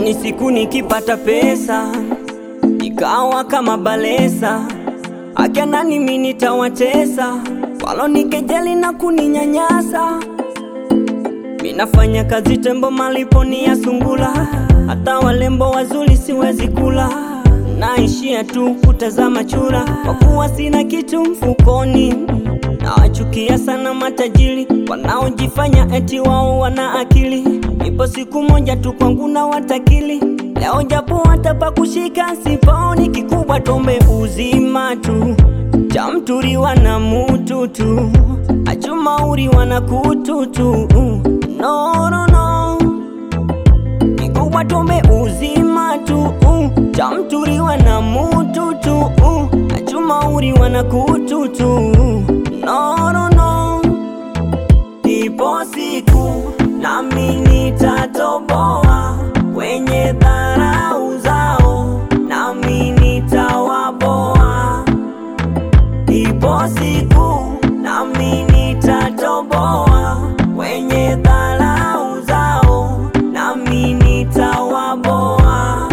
Yani siku nikipata pesa ikawa kama balesa, akina nimi nitawatesa walonikejeli na kuninyanyasa. Minafanya kazi tembo, malipo ni ya sungula, hata walembo wazuri siwezi kula, naishia tu kutazama chura, kwa kuwa sina kitu mfukoni. Nawachukia sana matajiri wanaojifanya eti wao wana akili. Ipo siku moja tu kwangu na watakili, leo japo watapa kushika sipaoni. Kikubwa tombe uzima tu, cha mturiwa na mutu tu, achumauriwa na kutu tu. No, no, no. Kikubwa tombe uzima tu, cha mturiwa na mutu tu, achumauriwa na kutu tu. No, no, no. Ipo siku nami nitatoboa wenye dharau zao, nami nitawaboa. Ipo siku nami nitatoboa wenye dharau zao, nami nitawaboa.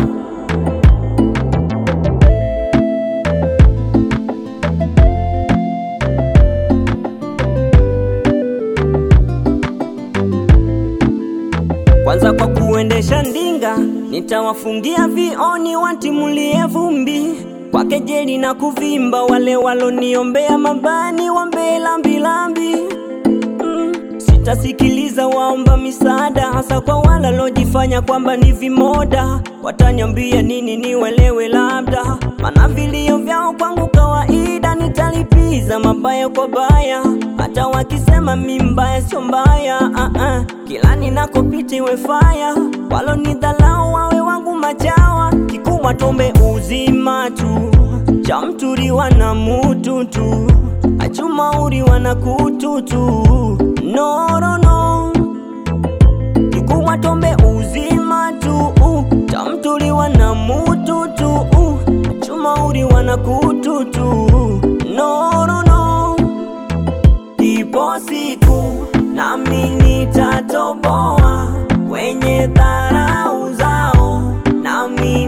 Kwanza kwa kuendesha ndinga, nitawafungia vioni watimulie vumbi kwa kejeli na kuvimba, wale waloniombea mabani wambe lambilambi. Mm, sitasikiliza waomba misaada, hasa kwa wale walojifanya kwamba ni vimoda. Wataniambia nini niwelewe, labda mana vilio vyao kwangu kawaida, nitalipiza mabaya kwa baya, hata wakisema mi mbaya sio mbaya. ah -ah. Kila ninakopita iwe faya, walonidhalau wawe wangu machawa. Kikubwa tombe uzima tu, cha mturiwa na mutu tu, achumauriwa na kutu tu. No, no, no. Kikubwa tombe uzima tu, cha mturiwa na mutu tu, achumauriwa na kutu tu. No, no, no. Ipo siku nami nitatoboa wenye dharau zao, nami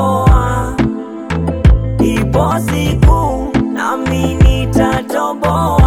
nitawaboa. Ipo siku nami nitatoboa